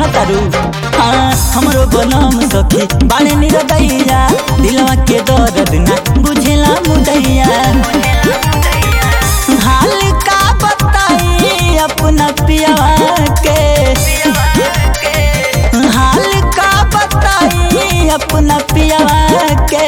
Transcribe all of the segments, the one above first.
तारू हाँ हमरो बनम सखी बाणे निरदैया दिलवा के दर्द ना बुझेला मुदैया हाल का बताई अपना पियावा के हाल का बताई अपना पियावा के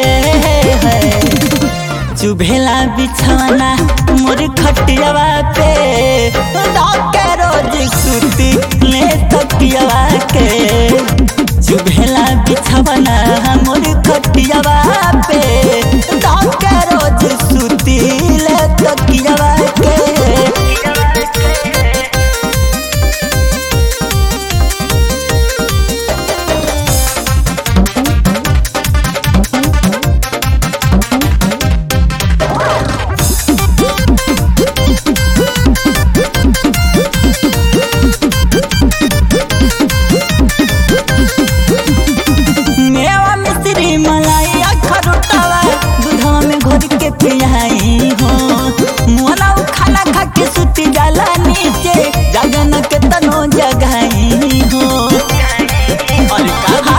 चुभेला बिछवाना मोर खटियावा पे के रोज सुती ले तकियावा के चुभेला बिछवाना मोर खटियावा पे के रोज सुती ले तकियावा के मेवा मिश्री मलाई अखरोटवा दूधवा में घोर के पियाई हो मोला उ खाना खा के सुती जाला नीचे जगन के तनो जगाई हो और कहा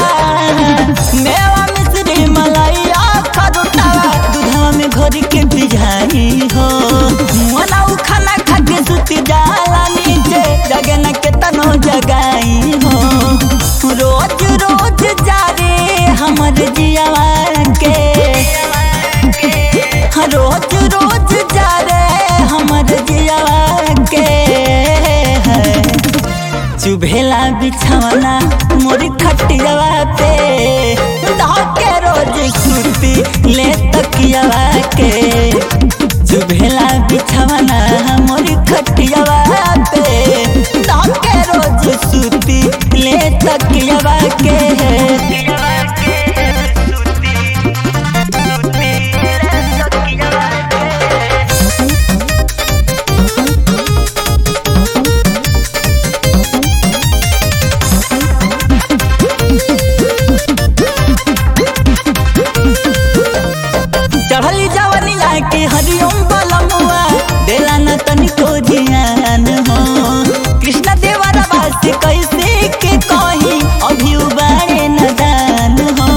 मेवा मिश्री मलाई अखरोटवा दूधवा में घोर के पियाई हो मोला उ खाना खा के सुती जाला नीचे जगन के तनो जगाई हो रोज रोज जा रे हमर जियावा के हाँ, रोज रोज जा रे हमर जियावा के चुभेला बिछावना मोर खटियावा पे के रोज सुती ले तकियावा के चुभेला बिछावना मोर खटियावा पे के रोज सुती ले तकियावा के चढ़ली जवनिया के हरिओम बलमुआ देला न तनिको ध्यान हो कृष्ण देवरा वासी कैसे के कही अभी उबारे न दान हो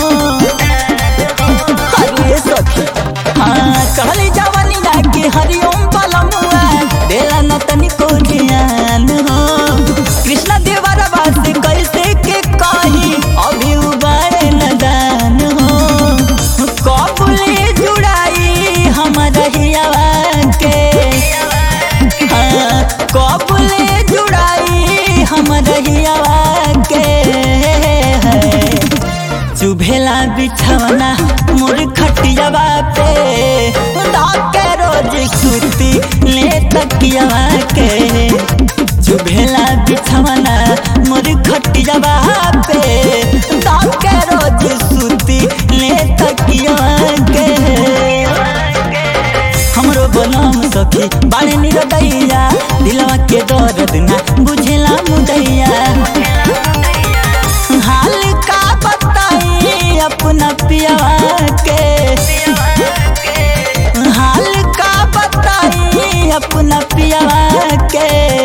अरे सखी हाँ चढ़ली जवनिया के हरिओम बलमुआ देला न तनिको ध्यान हो कृष्ण देवरा वासी कैसे के कही अभी उबारे न दान हो कबुले जुड़ाई हमारा हियावा के हाँ, कबुले जुड़ाई हमारा हियावा के चुभेला बिछवना मोर खटियावा पे के रोज सुती ले तकियावा के चुभेला बिछवना मोर खटियावा पे के रोज सुती ले तकियावा के हमरो बनम सखी बाणे निरदैया दिलवा के दर्द ना बुझेला मुदैया हाल का बताई अपना पियावा के हाल का बताई अपना पियावा के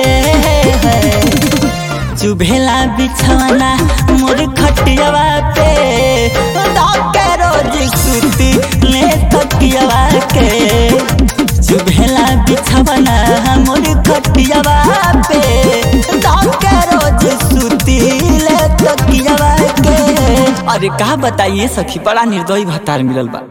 चुभेला बिछवाना मोर खटियावा पे के रोज सुती ले तकियावा के चुभेला बिछवाना मोर खटियावा पे के रोज सुती ले तकियावा के अरे का बताइए सखी बड़ा निर्दयी भतार मिलल बा